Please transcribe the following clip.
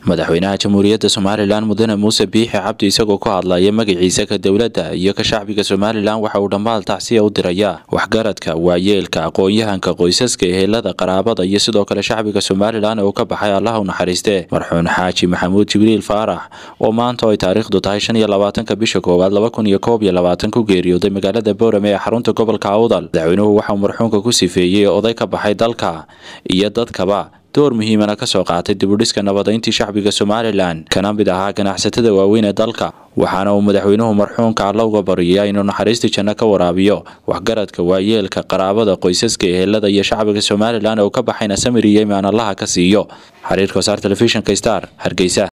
madaxweynaha jamhuuriyadda somalilan mudane muuse biixi cabdi isagoo ku hadlaya magaciisa ka dowladda iyo ka shacbiga somalilan waxa uu dhammaal tacsiya u diraya waxgaradka waayeelka aqoon-yahanka qoysaska ehelada qaraabada iyo sidoo kale shacbiga somalilan oo ka baxay allah u naxariiste marxuun xaaji maxamuud jibriil faarax oo maanta ay taariikhdu tahay shan iyo labaatanka bisha koowaad laba kun iyo koob iyo labaatan ku geeriyooday magaalada boorame ee xarunta gobolka awdal madaxweynuhu waxauu marxuunka ku sifeeyey oday ka baxay dalka iyo dadkaba door muhiimana ka soo qaatay dibudhiska nabadayntii shacbiga somalilan kana mid ahaa ganacsatada waaweyn ee dalka waxaana uu madaxweynuhu marxuunka alla uga baryayaa inuu naxariistii janno ka waraabiyo waxgaradka waayeelka qaraabada qoysaska ehelada iyo shacbiga somalilan oo ka baxayna samir iyo imaan allaha ka siiyo xiriirka wasaar telefishinka star hargeysa